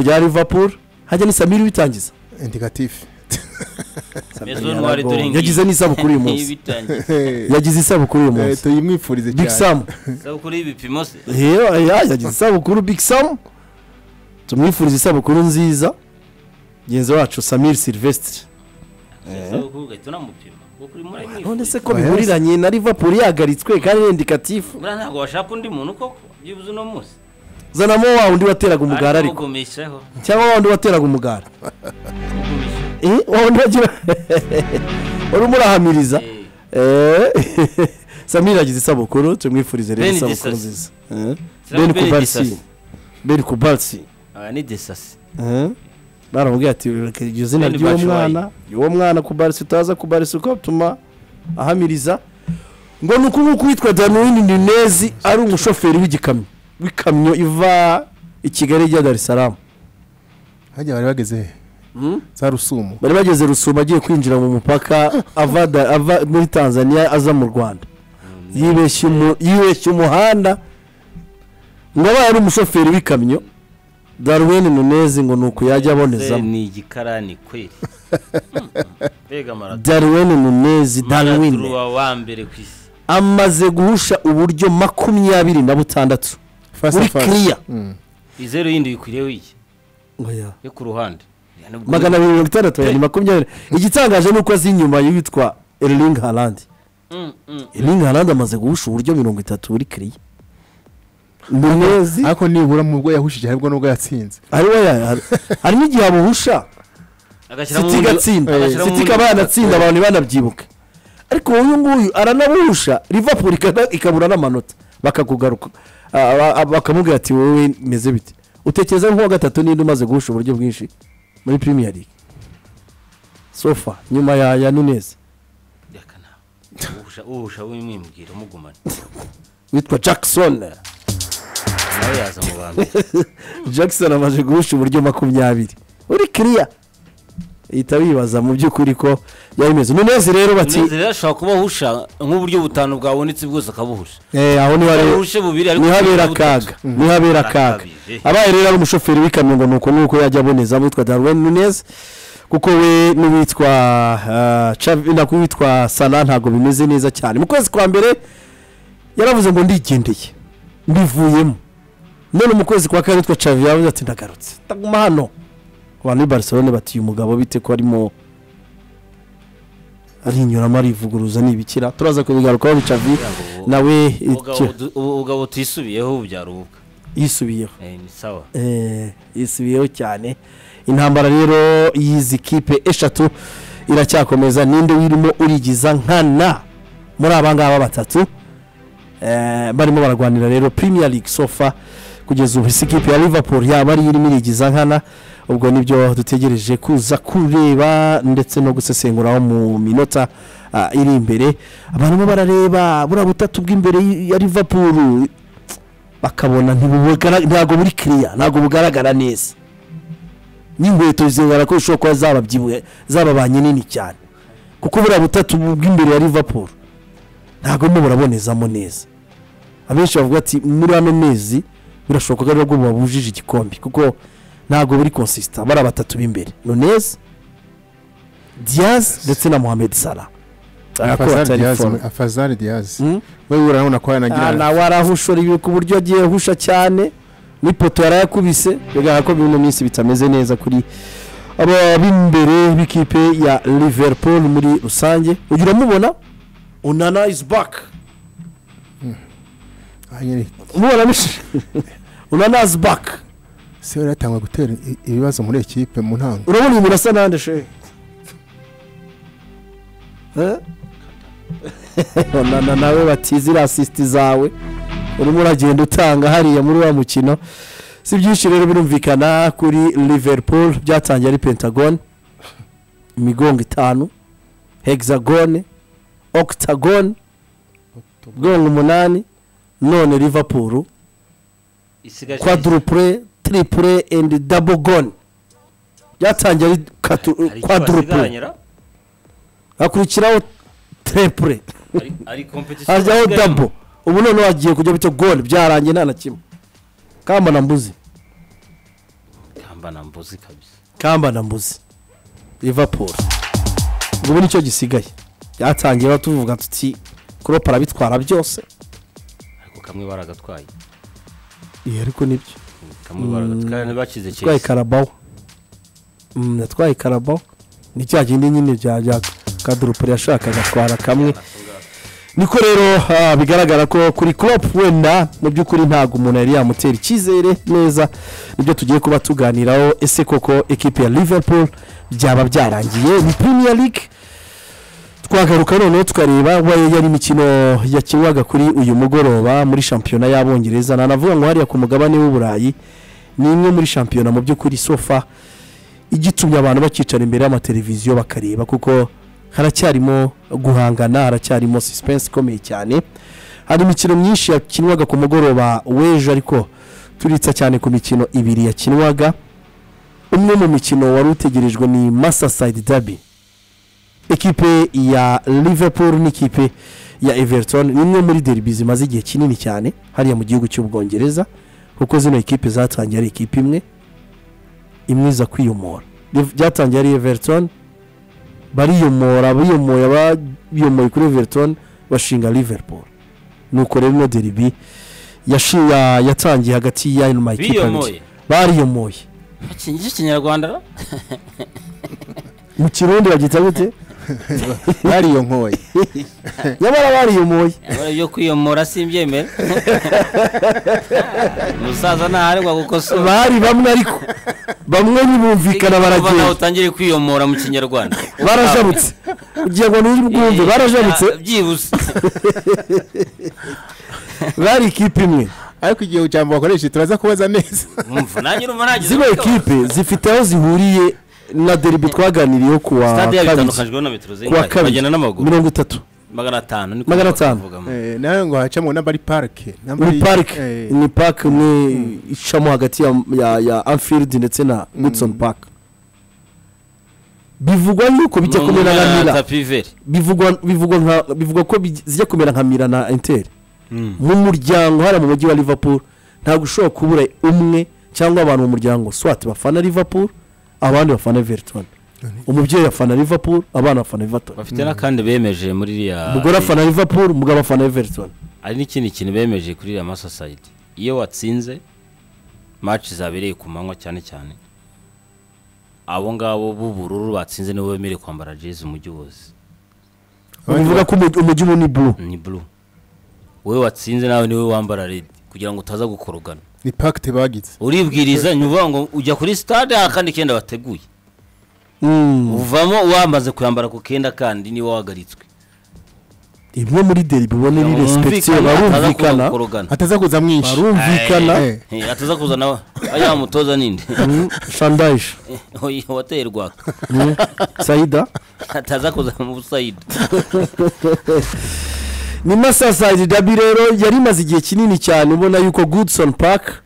rya Liverpool hajya ni Samir witangiza indigatifu Maison Noire Turingi. yagize n'isabukuru uyu munsi Ibitangiza. yagize isabukuru uyu munsi tuyimwifurize Big Sam Isabukuru y'ibipimo se. Iyo, aya, yagize isabukuru Big Sam tumwifuriza isabukuru nziza mugenzi wacu Samir Silvestre Isabukuru ugahita unamupima. Kuko urimo urayimwifuriza. none se ko Oya, bihuriranye na Liverpool yagaritswe kandi ni indikatifu Buriya ntabwo washaka undi muntu koko byibuze uno munsi zanamo wa wundi wateraga umugara Ariko ariko ugumishaho. cyangwa wa wundi wateraga umugara Ugumisha. Eh, wa wundi wagira wari umurahamiriza Eh, Eh, Samir yagize isabukuru tumwifurize rero Ben isabukuru Disasi. nziza Eh, Sinavuga Ben ko ari Kubalsi igisasi. Ben Kubalsi Aba ni desasi Eh, baramubwiye ati "Reka iryo zina Ben ry'uwo Batshuayi." mwana uwo mwana kubarisa utaza kubarisa uko atuma ahamiriza ngo ni uku nguku witwa danuwini ninezi ari umushoferi w'igikamyo w'ikamyo iva i kigali ijya dar es salaam hajya bari bageze he Hmm? za rusumo bari bageze rusuma agiye kwinjira mu mupaka ava da- ava muri tanzania aza mu rwanda yibeshya umu- yibeshya umuhanda ngo abaye ari umushoferi w'ikamyo danuwini ninezi ngo ni uku yajya Se abonezamo ni igikarani kweli Mm, mm. mbega maradona danuwini ninezi danuwini maradona wa mbere ku isi amaze guhusha uburyo makumyabiri na butandatu muri kiriya izeru yindi bikwiriyeho iki yo ku ruhande Ya, nubwo- magana abiri mirongo itandatu ya ni makumyabiri igitangaje ni uko azi inyuma y'uwitwa erling harandi Mm, mm. erling harandi amaze guhusha uburyo mirongo itatu muri kiriya munezi ariko nibura mu bwo yahushije haribwo n'ubwo yatsinze hari we ya- hari- hari n'igihe abuhusha agashyiramo siti undi- igatsinda agashyiramo siti undi- ikaba yanatsinda abantu ntibanabyibuke ariko uyu nguyu aranabuhusha rivapuro ikabura n'amanota bakakugaruka Ah, ba- ah, bakamubwira ati wowe meze bite utekereza nk'uwa gatatu ninde umaze guhusha uburyo bwinshi muri premier league sofa nyuma ya ya nunez Reka nawe. Uhusha uhusha wimwibwira umugumane witwa jackson nawe yaza mu ba mbere jackson amaze guhusha uburyo makumyabiri uri kiriya ihita wibaza mu by'ukuri ko yari imeze nunez rero bati Umunezero rero ashobora kuba ahusha nk'uburyo butanu bwabonetse bwose akabuhusha eh aho niho ari ahushe bubiri ariko nihabera bubiri butatu. akaga nihabera akaga Arakabije. abaye rero ari umushoferi w'ikamyo ngo nuko nuko yajya aboneza witwa darwin nunez kuko we n'uwitwa ah, Xavi- nako witwa sana ntabwo bimeze neza cyane mu kwezi kwa mbere yaravuze ngo ndigendeye mbivuyemo none mu kwezi kwa kane witwa cavi yavuze ati ndagarutse ndaguma hano abantu b'i barcelone bati uyu mugabo bite ko arimo arinyuramo arivuguruza ni ibikira turaza kubigarukaho bicavi Yabo. nawe Ubugabo icyo- du- ubu- ubugabo tuyisubiyeho bubyara ubukwe yisubiyeho Eh, ni sawa Eh, yisubiyeho cyane intambara rero y'izi kipe eshatu iracyakomeza ninde wirimo urigiza nkana muri aba ngaba batatu Eh, barimo baragwanira rero premier league sofa kugeza ubu isi kipe ya liverpool yaba ariyo irimo irigiza nkana ubwo nibyo dutegereje kuza kureba ndetse no gusesenguraho mu minota ah, iri imbere abantu barareba buriya butatu bw'imbere ya liverpool bakabona ntibubugara- ntabwo buri kiriya ntabwo bugaragara neza n'inkweto zigaragara ko zishobora kuba zababyibuye zababanye nini cyane kuko buriya butatu bw'imbere ya Liverpool ntabwo mwe murabonezamo neza abenshi bavuga ati muri ano mezi birashoboka ko ari bwo babujije igikombe kuko ntabwo buri konsisita bari batatu b'imbere nunez diaz ndetse na mohamed salah Arako batari form. afazari diyazi Hmm? wewe urabona ko Ah, yanagira nawe arahushora ibi ku buryo agiye ahusha cyane n'ipoto yarayakubise bigaragara ko bino minsi bitameze neza kuri aba b'imbere b'ikipe ya liverpool muri rusange ujya uramubona unana is back Ah, nyine, umubona mishi unana is back se yari yatangwa gutera i- ibibazo muri ekipe mu ntango urabona uyu muntu asa n'andi shehe Eh? onana nawe bati ziriya asisiti zawe urimo uragenda utanga hariya muri wa mukino si byinshi rero birumvikana kuri liverpool byatangiye ari pentagone imigongo itanu hexagone octagone migongo umunani none liverpool isigaje quadruple triple and double gone byatangiye ari katu- hari icyo quadruple basigaranyira? hakurikiraho triple Hari- hari competition hajyaho basigaranye. double ubu none wagiye kujya bita gone byarangiye nta na kimwe kamba na mbuzi Kamba kamba na mbuzi kabisa kamba na mbuzi liverpool ubu nicyo gisigaye byatangira tuvuga tuti kuropa arabitwara byose ariko kamwe baragatwaye iyo ariko nibyo kamwe baragatwaye ntibakize yatwaye Chelsea karabaho Mm, yatwaye karabaho ni cya kindi nyine bya bya kadurupure yashakaga atwara kamwe niko rero ah, bigaragara ko kuri crop wenda mu by'ukuri ntabwo umuntu yari yamutera icyizere neza nibyo tugiye kuba tuganiraho ese koko ekipi ya liverpool byaba byarangiye ni premier league twagaruka noneho tukareba wayo yari imikino yakinwaga kuri uyu mugoroba muri shampiyona y'abongereza nanavuga ngo hariya ku mugabane w'uburayi ni imwe muri shampiyona mu by'ukuri sofa igitumye abantu bakicara imbere y'amateleviziyo bakareba kuko haracyarimo guhangana haracyarimo suspense ikomeye cyane hari imikino myinshi yakinwaga ku mugoroba w'ejo ariko turitsa cyane ku mikino ibiri yakinwaga umwe mu mikino wari utegerejwe ni masasayidi dabi ekipe ya liverpool n'ikipe ya everton ni imwe muri deribi zimaze igihe kinini cyane hariya mu gihugu cy'ubwongereza kuko zino ekipe zatangiye ari ekipe imwe imwe iza kwiyomora Liv- byatangiye ari everton bariyomora biyomoye abayomoye kuri everton bashinga liverpool nuko rero ino deribi yashi- ya- yatangiye hagati y'ayo makipe abiri biyomoye bariyomoye akingi ikinyarwanda mu kirundi bagita gute bariyonkoye nyamara bariyomoye abara byo kwiyomora simbyemera umusaza ntaharegwa gukosora bari bamwe ariko bamwe ntibumvikana Kuva nawe baragenda utangire kwiyomora mu kinyarwanda barajabutse ugiye ngo ntibwumve barajabutse byibuze bari ikipe imwe ariko igihe ijambo bakoresheje turaza kubaza neza mwumva nanjye urumva nagize zino ubwoba. ekipe zifite aho zihuriye na deribi twaganiriyeho ku wa stade yabo kabiri itandukanijweho na metero ku wa zingahe kabiri bagenda n'amaguru mirongo itatu magana atanu niko Magana atanu. bavugamo. Eh, nawe ngo hacamo n'abari parike ni parike ni parike imwe icamo hagati ya- ya- ya anfield ndetse na goodson park bivugwa yuko bijya Ni kumera na umwana mira tapi veri. bivugwa bivugwa nka bivugwa ko bij- zijya kumera nka mira na inter mu muryango hariya mu mujyi wa liverpool ntabwo ushobora kubura umwe cyangwa abantu mu muryango swat bafana liverpool abandi bafana everton umubyeyi afana liverpool abana bafana everton bafite n'akandi bemeje muri iriya umugore afana liverpool umugabo afana everton hari n'ikindi kintu bemeje kuri iriya masosayiti iyo watsinze maci zabereye ku manywa cyane cyane abo ngabo b'ubururu batsinze nibo bemerewe kwambara jezi umujyi wose bivuga ko umujyi- umujyi ubu ni blue ni buru wowe watsinze nawe niwe wambara redi kugira ngo utaza gukorogana ni pakite bagize uribwiriza nyuvuga ngo ujya kuri sitade aha kandi kenda bateguye Mm, uvamo wamaze kuyambara ku kenda kandi niwe wahagaritswe imwe muri deribi ubona iri respectiye barumvikana barumvikana hataza kuza mwinshi barumvikana Eh, ataza kuzana aya mutoza ninde Mm, shandaje Oya, wateye rwaka Mm, saida ataza kuzana mu busayidi ni masasayidi dabi rero yari imaze igihe kinini cyane ubona yuko goodson park